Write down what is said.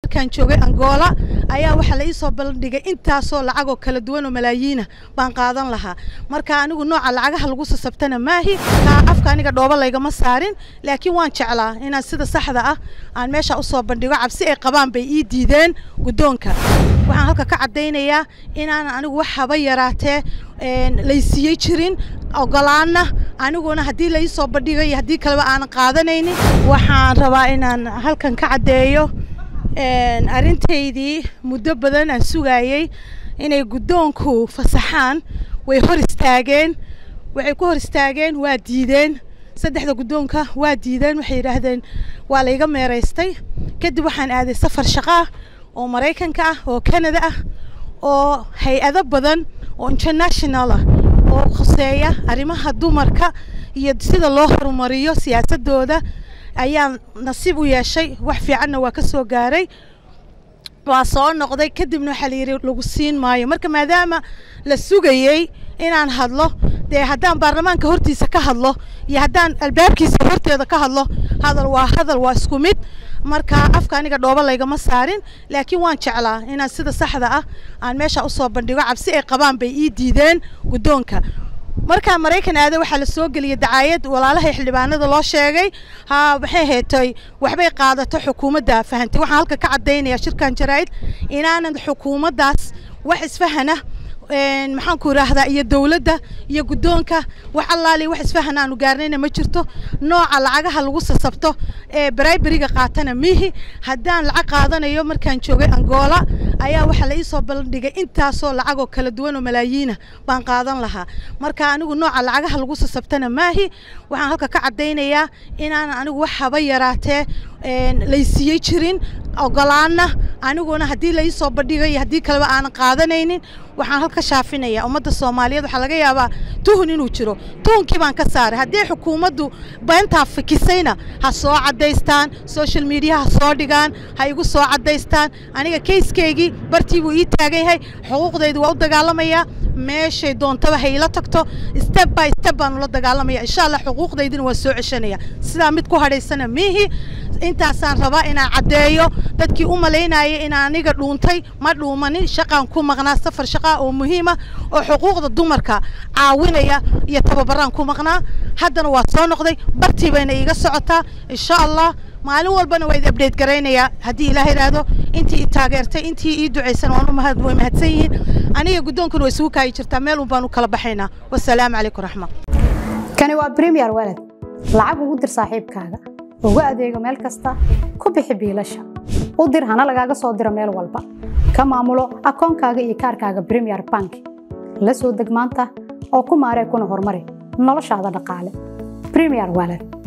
markaan joogay angola ayaa waxaa la iisoo bandhigay intaasoo lacagoo kala duwan oo malaayiina baan qaadan lahaa marka anigu nooca lacagaha lagu sasabtana maahi kaa afka aniga dhooba laygama saarin laakiin waan jeclaa inaan sida saxda ah aan meesha usoo bandhigo cabsi ay qabaan bay ii diideen guddoonka waxaan halka ka caddaynayaa inaanan anigu wax haba yaraatee laysiiyey jirin ogolaana aniguna haddii la iisoo bandhigo iyo haddii kaleba aanan qaadanaynin waxaan rabaa inaan halkan ka caddeeyo arrintaydii muddo badan aan sugayey inay guddoonku fasaxaan way hor istaageen waxay ku hor istaageen waa diideen saddexda guddoonka waa diideen waxay yidhaahdeen waa layga meeraystay kadib waxaan aaday safar shaqo ah oo maraykanka ah oo canada ah oo hay-ado badan oo international ah oo khuseeya arrimaha dumarka iyo sida loo horumariyo siyaasadooda ayaan nasiib u yeeshay wax fiicanna waa ka soo gaaray waa soo noqday kadibna waxaa la yidhi lagu siin maayo marka maadaama la sugayey inaan hadlo dee haddaan baarlamaanka hortiisa ka hadlo iyo haddaan albaabkiisa horteeda ka hadlo hadal waa hadal waa isku mid marka afka aniga dhooba laygama saarin laakiin waan jeclaa inaan sida saxda ah aan meesha usoo bandhigo cabsi ay qabaan bay ii diideen guddoonka markaa maraykan aada waxaa la soo geliyay dacaayad walaalahay xildhibaanada loo sheegay ha maxay heetay waxbay qaadato xukuumadda fahantay waxaan halka ka caddaynaya shirkan jaraa'id inaanan xukuumaddaas wax isfahana maxaan ku idhaahdaa iyo dowladda iyo guddoonka wax allaali wax isfahan aanu gaarnayna ma jirto nooca lacagaha lagu sasabto ee barayberiga qaatana mihi haddaan lacag qaadanayo markaan joogay angola ayaa waxaa la iisoo bandhigay intaasoo lacagoo kala duwan oo malaayiina baan qaadan lahaa marka anigu nooca lacagaha lagu sasabtana maahi waxaan halka ka caddaynayaa inaanan anigu wax haba yaraatee laysiiyey jirin ogolaana aniguna haddii la iisoo bandhigo iyo haddii kaleba aanan qaadanaynin waxaan halka shaafinaya ummadda soomaaliyeed waxaa laga yaabaa tuhun inuu jiro tuhunkii baan ka saaray haddii xukuumaddu beentaa fikisayna ha soo caddaystaan social media ha soo dhigaan ha igu soo caddaystaan aniga kayskeygii bartii buu ii taagan yahay xuquuqdaydu waa u dagaalamayaa meeshay doontaba ha ila tagto step by step baan ula dagaalamaya insha allah xuquuqdaydina waa soo ceshanaya sidaa mid ku hadhaysana miihi intaasaan rabaa inaan caddeeyo dadkii u malaynaya in aniga dhuuntay ma dhuumanin shaqaan ku maqnaa safar shaqaa oo muhiima oo xuquuqda dumarka caawinaya iyo tababaraan ku maqnaa haddana waa soo noqday bartii bayna iiga socotaa insha allah maalin walbana waa id abdheyt garaynayaa haddii ilaah idhaahdo intii i taageertay intii ii ducaysan waan umahad way mahadsan yihiin aniga guddoonkuna way isugu kaayi jirtaa meel un baan u kala baxaynaa wasalaamu calaykum raxmat kani waa premier walad lacag ugu dir saaxiibkaaga ugu adeego meel kasta ku bixi biilasha u dir hana lagaaga soo diro meel walba ka maamulo akoonkaaga iyo kaarkaaga premier bank la soo deg maanta oo ku maaree kuna horumari noloshaada dhaqaale premier walad